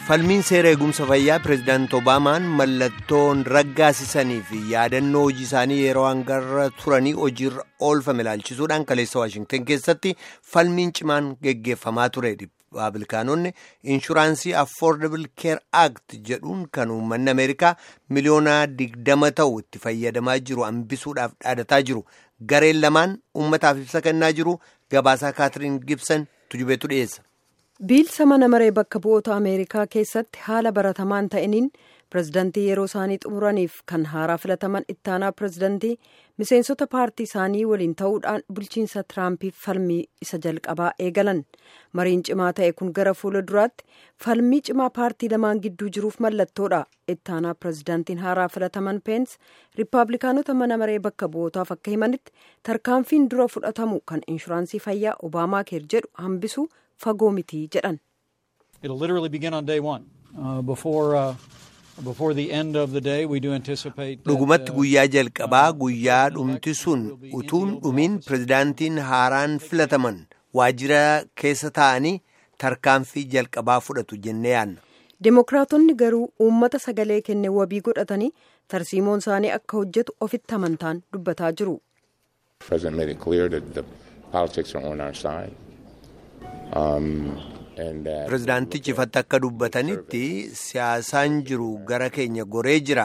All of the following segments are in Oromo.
falmiin seera eegumsa fayyaa pireezidaant obaamaan mallattoon raggaasisanii fi yaadannoo hojii isaanii yeroo hangarra turanii hojiirra oolfame ilaalchisuudhaan kaleessa waashingtan keessatti falmiin cimaan geggeeffamaa ture rippaabilikaanonni inshuraansii affordable care act jedhuun kan uummanni ameerikaa miliyoonaa digdama ta'u itti fayyadamaa jiru hambisuudhaaf dhaadataa jiru gareen lamaan uummataaf ibsa kennaa jiru gabaasaa kaatiriin gibsan tujubeetu dhiyeessa. biilsa mana maree bakka bu'oota ameerikaa keessatti haala baratamaan ta'iniin pirezidantii yeroo isaanii xumuraniif kan haaraa filataman ittaanaa pirezidantii miseensota paartii isaanii waliin ta'uudhaan bulchiinsa tiraampiif falmii isa jalqabaa eegalan mariin cimaa ta'e kun gara fuula duraatti falmii cimaa paartii lamaan gidduu jiruuf mallattoodha ittaanaa pirezidantiin haaraa filataman peens riippaabilikaanota mana maree bakka bu'ootaaf akka himanitti tarkaanfiin dura fudhatamu kan inshuraansii fayyaa obaamaa keer jedhu hambisu fagoo mitii jedhan. dhugumatti guyyaa jalqabaa guyyaa dhumti sun utuun dhumiin pirezidaantiin haaraan filataman waajjira keessa taa'anii tarkaanfii jalqabaa fudhatu jennee yaanna. Dimookiraatonni garuu uummata sagalee kenne wabii godhatanii tarsiimoon isaanii akka hojjetu ofitti amantaan dubbataa jiru. pirezidaantichi ifatti akka dubbatanitti siyaasaan jiru gara keenya goree jira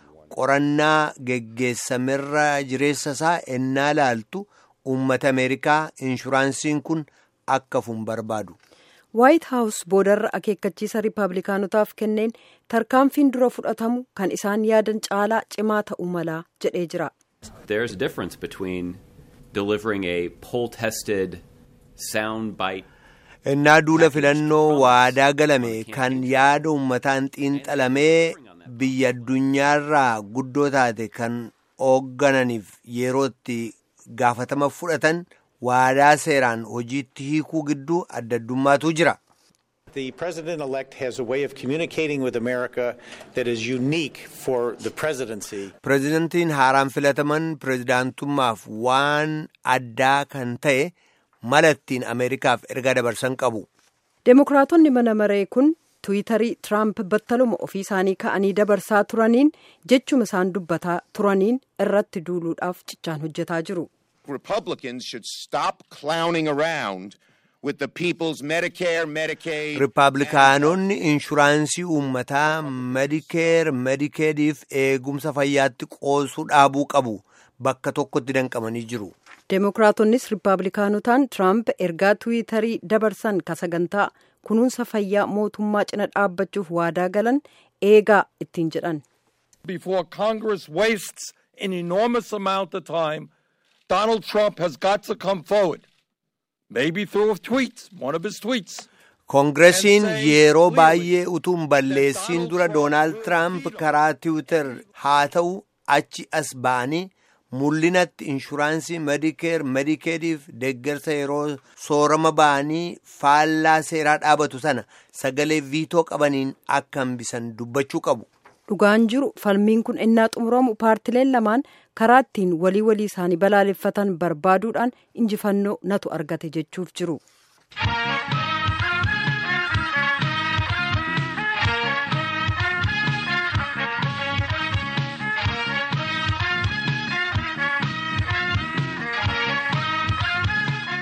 qorannaa geggeessamerra jireessa isaa ennaa laaltu uummata ameerikaa inshuraansiin kun akka fuun barbaadu. waayit haawus boodarra akeekkachiisa riippaabilikaanotaaf kenneen tarkaanfiin dura fudhatamu kan isaan yaadan caalaa cimaa ta'uu malaa jedhee jira. There is a difference between delivering a poll tested sound bite. innaa duula filannoo waadaa galame kan yaada uummataan xiinxalamee biyya addunyaarraa guddoo taate kan hooggananiif yerootti gaafatama fudhatan waadaa seeraan hojiitti hiikuu gidduu adda addummaatu jira. The president-elect has a way of communicating with America that is unique for the presidency. Pireezidantiin haaraan filataman pireezidaantummaaf waan addaa kan ta'e mala ittiin Ameerikaaf ergaa dabarsan qabu. Demookiraatonni mana maree kun tiwiitarii Tiraamp battaluma ofii isaanii ka'anii dabarsaa turaniin jechuma isaan dubbataa turaniin irratti duuluudhaaf cichaan hojjetaa jiru. Republicans should stop clowning around with the people's Medicare, Medicaid. Riippaabilikaanonni inshuraansii uummataa Medikeer, Medikeediif eegumsa fayyaatti qoosuu dhaabuu qabu. Bakka tokkotti danqamanii jiru. Demookiraatoonnis riippaabilikaanotaan Tiraamp ergaa tiwiitarii dabarsan ka sagantaa kunuunsa fayyaa mootummaa cina dhaabbachuuf waadaa galan eegaa ittiin jedhan. Before Congress wastes an enormous amount of time, Donald Trump has got to come forward. Maybe through tweets, one of his tweets. Koongiresiin yeroo baay'ee utuun balleessiin dura Doonaald Tiraamp karaa tiwiitar haa ta'u achi as ba'anii mul'inatti inshuraansii medikeer medikeediif deeggarsa yeroo soorama ba'anii faallaa seeraa dhaabatu sana sagalee viitoo qabaniin akka hambisan dubbachuu qabu. Dhugaan jiru falmiin kun innaa xumuramu paartileen lamaan karaa ittiin walii walii isaanii balaaleffatan barbaaduudhaan injifannoo natu argate jechuuf jiru.